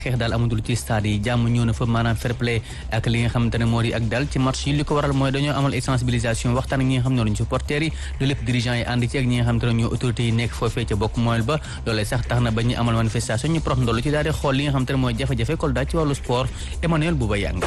xeex daal amatul ci stade yi jàmm ñëw na fa maanaam fair play ak li nga xamante ne moo di ak dal ci match yi li ko waral mooy dañoo amal ay sensibilisation waxtaan ak ñi nga xam ne lañu supporters yi loolu lépp dirigeants yi ànd ci ak ñi nga xamante ne ñoo autorités yi nekk foofee ca bokk moel ba loolee sax tax na ba ñu amal manifestation ñu prox ndollu ci daal di xool li nga xamante ne mooy jafe-jafe Kolda ci wàllu sport Emmanuel Bouba Yang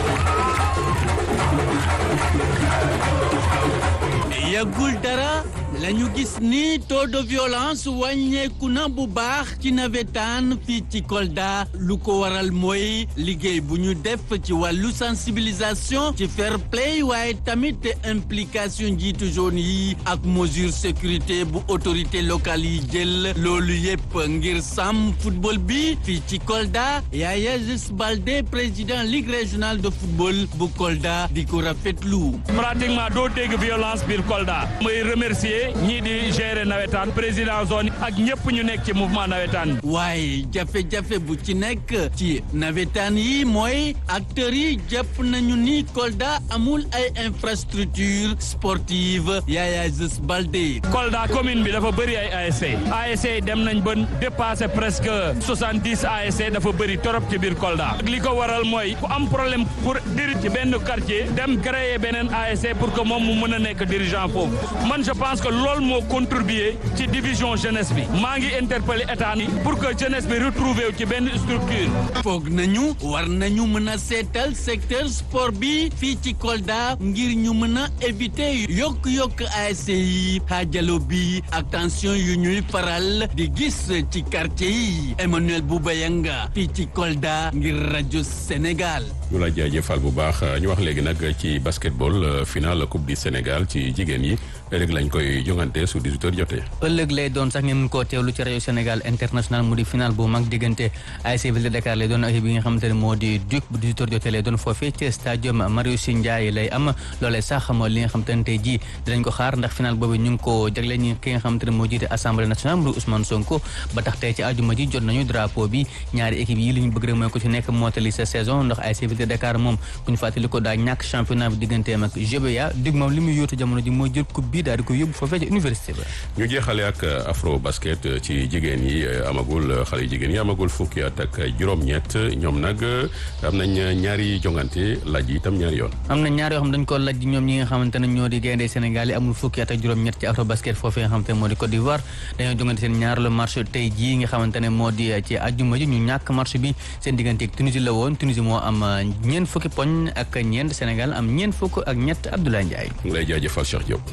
yàggul dara lañu gis ni taux de violence wàññeeku na bu baax ci nawetaan fii ci Kolda lu ko waral mooy liggéey bu ñu def ci wàllu sensibilisation ci fair play waaye tamit implication njiitu zone yi ak mesure sécurité bu autorité locale yi jël loolu yépp ngir sàmm football bi fii ci Kolda Yaya Jus Baldé président ligue régionale de football bu Kolda di ko rafetlu. pratiquement doo dégg violence biir Kolda. may remercier ñii di gérer nawetaan président zone ak ñëpp ñu nekk ci mouvement nawetaan. waaye jafe-jafe bu ci nekk ci nawetaan yi mooy acteurs yi jàpp nañu ni Kolda amul ay infrastructure sportive Yaya Jus Baldé. Kolda commune bi dafa bëri ay ASC. ASC dem nañ ba dépassé presque soixante dix ASC dafa bëri torop ci biir Kolda. li ko waral mooy ku am problème pour diri ci benn quartier dem créer beneen ASC pour que moom mu mën a nekk dirigeant foofu. man je pense que loolu moo contribuer ci division jeunesse bi maa ngi interpeller état ni pour que jeunesse bi retrouver ci benn structure. foog nañu war nañu mën a seetal secteur sport bi fii ci Kolda ngir ñu mën a éviter yokk-yokk ASC yi xaajalo bi ak tension yu ñuy faral di gis ci quartier yi Emmanuel Boubayanga fii ci Kolda ngir rajo Sénégal. ñu la jaajëfal bu baax ñu wax léegi nag ci basketball final coupe du Sénégal ci jigéen yi ëllëg lañ koy jongante su 18 heures jotee. ëllëg lay doon sax ngeen mën koo teewlu ci rajo Sénégal international mu di final bu mag diggante ASC Ville de Dakar lay doon ak bi nga xamante ne moo di Duc bu 18 heures jotee lay doon foofee ci stadium Marius Ndiaye lay am loolee sax mooy li nga xamante ne tey jii dinañ ko xaar ndax final boobu ñu ngi ko jagle ñi ki nga xamante ne moo jiite assemblée nationale mu di Ousmane Sonko ba tax tey ci àjjuma ji jot nañu drapeau bi ñaari équipe yi li ñu bëgg rek mooy ko ci nekk mottali sa saison ndax ASC Ville de Dakar moom bu ñu fàttali ko daa ñàkk championnat bi digganteem ak GBA Duc moom li muy yóotu jamono ji mooy jël coupe bi daal di ko yóbbu foofee ci université ba ñu jeexale ak afro basket ci jigéen yi amagul xale yu jigéen yi amagul fukki at ak juróom-ñett ñoom nag am nañ ñaari jongante laaj yi itam ñaari yoon. am na ñaar yoo xam dañ ko laaj ñoom ñi nga xamante ne ñoo di gaynde Sénégal yi amul fukki at ak juróom-ñett ci afro basket foofee nga xamante ne moo di Côte d'Ivoire dañoo jongante seen ñaareelu marché tey jii nga xamante ne moo di ci àjjuma ji ñu ñàkk marché bi seen diggante ak Tunisie la woon Tunisie moo am ñeent fukki poñ ak ñeent Sénégal am ñeent fukk ak ñett Abdoulaye Ndiaye. ngi lay jaajëfal Cheikh Diop.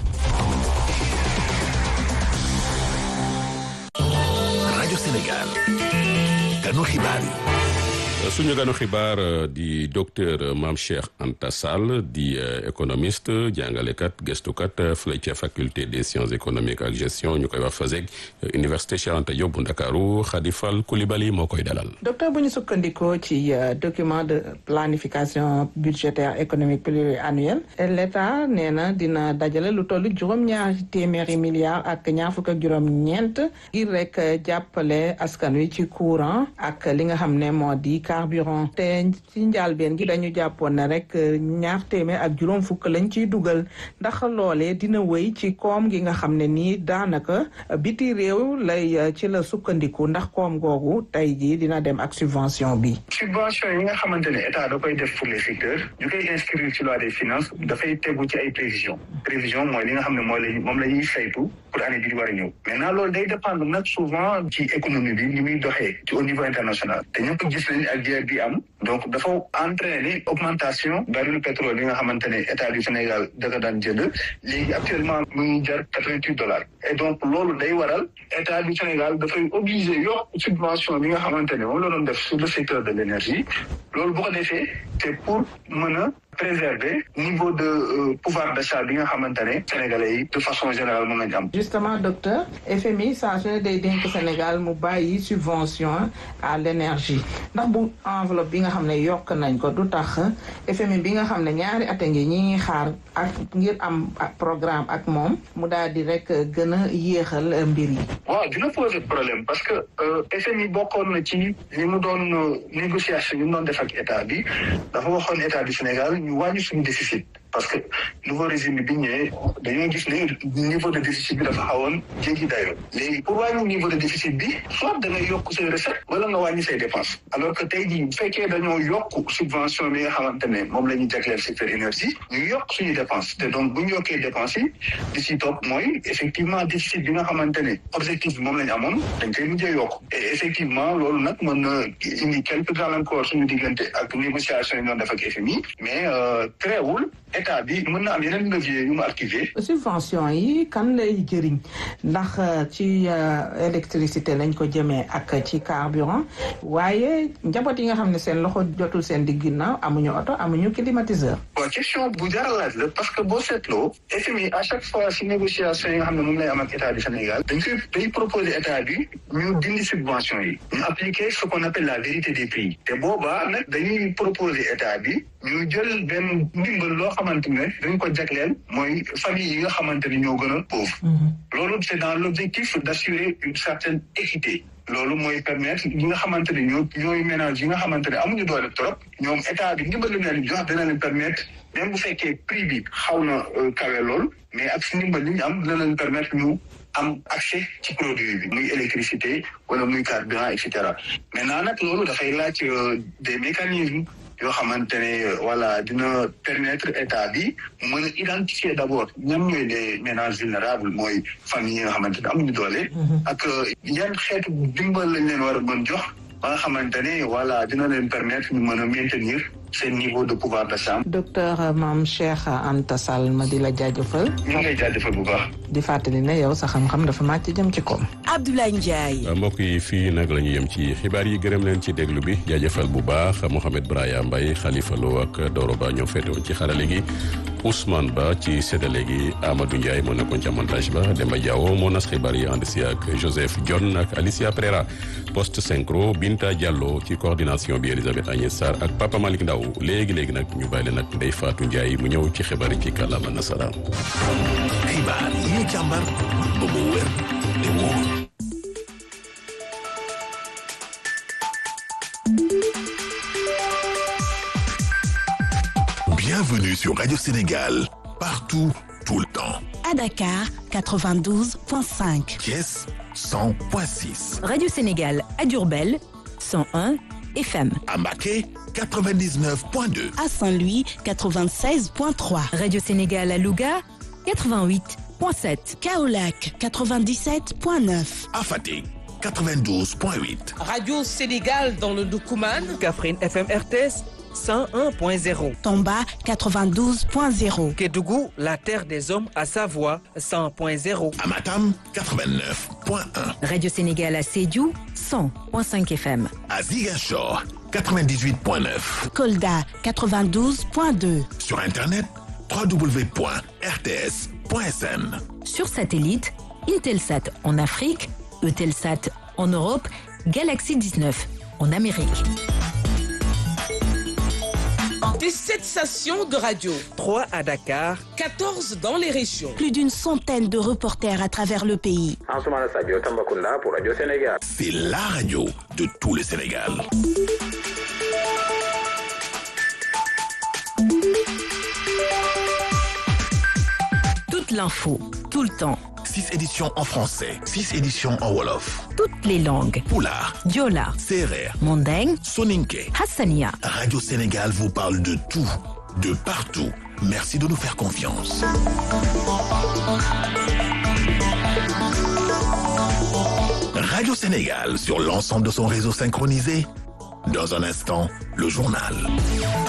rajo Sénégal ganu xibaar yi. suñu ganu xibaar di docteur Mame Cheikh Anta Sall di économiste jàngalekat gëstukat fële ca faculté des sciences économiques ak gestion ñu koy wax FASEG université Cheikh Anta Diop bu Ndakaaru Khadifal Koulibaly moo koy dalal. docteur bu ñu sukkandikoo ci document de planification budgétaire économique pluriannuel l'État nee na dina dajale lu toll juróom-ñaari téeméeri milliards ak ñaar fukk ak juróom-ñeent ngir rek jàppale askan wi ci courant ak li nga xam ne moo di. carburant te ci njàlbeen gi dañu jàppoon ne rek ñaar téeméer ak juróom fukk lañ ciy dugal ndax loolee dina wéy ci koom gi nga xam ne nii daanaka biti réew lay ci la sukkandiku ndax koom googu tey jii dina dem ak subvention bi. subvention yi nga xamante ne état da koy def pour les secteurs ñu koy inscrire ci loi des finances dafay tegu ci ay prévision prévision mooy li nga xam ne mooy la moom la ñuy saytu pour année bi di war a ñëw maintenant loolu day dépendre nag souvent ci économie bi ni muy doxee ci au niveau international te ñëpp gis nañ ak guerre bi am donc dafa entraîner augmentation baril pétrole yi nga xamante ne état du Sénégal daka daan jënd léegi actuellement mu ngi jar quatre-vingt-huit dollars et donc loolu day waral état du Sénégal dafay obligé yokk subvention bi nga xamante ne moom la doon def sur le secteur de l'énergie loolu bu ko defee c'est pour mën a préserver niveau de euh, pouvoir d'achat bi nga xamante ne sénégalais yi de façon générale mën nañu am. justement docteur FMI saa su ne day dénk Sénégal mu bàyyi subvention à l'énergie ndax bu enveloppe bi nga xam ne yokk nañ ko du tax FMI bi nga xam ne ñaari at a ngi ñi ngi xaar ak ngir am programme ak moom mu daal di rek gën a yéexal mbir yi. waaw dina poser problème parce que FMI bokkoon na ci li mu doon négociation yi mu doon def ak état bi dafa waxoon état du Sénégal ñu wàññi suñu déficit parce que nouveau régime bi ñëwee dañoo gis ne niveau de déficit bi dafa xawoon jéggi dayo léegi pour wàññi niveau de déficit bi soit da ngay yokk say recette wala nga wàññi say dépense alors que tey jii bu fekkee dañoo yokk subvention bi nga xamante ne moom la ñu jagleel secteur énergie ñu yokk suñu dépense te donc bu ñu yokkee dépense yi di ci topp mooy effectivement déficit bi nga xamante ne objectif bi moom la ñu amoon dañ koy mujjee yokk et effectivement loolu nag mën na indi quelques gàllankoor suñu diggante ak négociation yi doon def ak FMI mais teewul état bi mën na am yeneen levier yu mu activé. subvention yi kan lay jëriñ ndax ci électricité lañ ko jëmee ak ci carburant waaye njaboot yi nga xam ne seen loxo jotul seen digg ginnaaw amuñu oto amuñu climatiseur. waaw question bu jar a laaj la parce que boo seetloo FMI à chaque fois si négociation yi nga xam ne moom lay am ak état du Sénégal dañ koy day proposer état bi ñu dindi subvention yi ñu appliquer ce qu'on appelle la vérité des prix te boobaa nag dañuy proposer état bi ñu jël benn ndimbal loo xamante ne dañ ko jagleel mooy famille yi nga xamante ne ñoo gën a pauvre loolu c'est dans l'objectif d'assurer une certaine équité loolu mooy permettre ñi nga xamante ne ñoo ñooy ménage yi nga xamante ne amuñu doole trop ñoom état bi ndimbal li leen jox dina leen permettre même bu fekkee prix bi xaw na kawe lool mais ak si ndimbal li ñu am dina leen permettre ñu am accès ci produit bi muy électricité wala muy carburant et cetera maintenant nag loolu dafay laaj des mécanismes yoo xamante ne voilà dina permettre état bi mën a identifier d'abord ñan ñooy les ménages vulnérables mooy famille yi nga xamante ne amuñu doole. ak yan xeetu dimbal lañ leen war a mën jox ba nga xamante ne voilà dina leen permettre ñu mën a maintenir seen niveau de pouvoir d'achat. docteur Mame Cheikh Anta Sall ma di la jaajëfal. ñu ngi lay jaajëfal bu baax. di fàttali ne yow sa xam-xam dafa màcc jëm ci koom. Abdoulaye Ndiaye. mbokk yi fii nag la ñu yem ci xibaar yi gërëm leen ci déglu bi jaajëfal bu baax Mohamed Braya Mbaye Khalifa Lo ak Doro Ba ñoo féete woon ci xarale gi Ousmane Ba ci séddale gi Amadou Ndiaye moo nekkoon ca montage ba Demba Diawo moo nas xibaar yi ànd si ak Joseph Dione ak Alicia Pereira poste synchro Binta Diallo ci coordination bi Elisabeth Agnès Sarr ak Papa Malick Ndaw léegi léegi nag ñu bàyyi leen nag Ndeye Fatou Ndiaye mu ñëw ci xibaar yi ci kàllaama nasaraan. xibaar yi ñu càmbar ba mu wér te wóor. Bienvenue sur Radio Sénégal, partout, tout le temps. À Dakar, 92.5. Thiès, 100.6. Radio Sénégal à Diourbel, 101 FM. À Mbacké, 99.2. À Saint-Louis, 96.3. Radio Sénégal à Louga, 88.7. Kaolack, 97.9. À Fatick, 92.8. Radio Sénégal dans le Doukoumane. Kaffrine FM RTS 101.0. Tomba 92.0. Kédougou, la terre des hommes à Savoie 100.0. À Matam 89.1. Radio Sénégal à Sédhiou 100.5 FM. À Ziguinchor 98.9. Kolda 92.2. Sur internet www.rts.sn. Sur satellite, Intelsat en Afrique, Eutelsat en Europe, Galaxy 19 en Amérique. Des 7 stations de radio. 3 à Dakar. 14 dans les régions. Plus d'une centaine de reporters à travers le pays. pour Radio Sénégal. C'est la radio de tout le Sénégal. Toute l'info, tout le temps. 6 éditions en français, 6 éditions en Wolof. Toutes les langues. Poulard, Diola, Serer, Mandeng, Soninke. Hassania. Radio Sénégal vous parle de tout, de partout. Merci de nous faire confiance. Radio Sénégal sur l'ensemble de son réseau synchronisé. Dans un instant, le journal.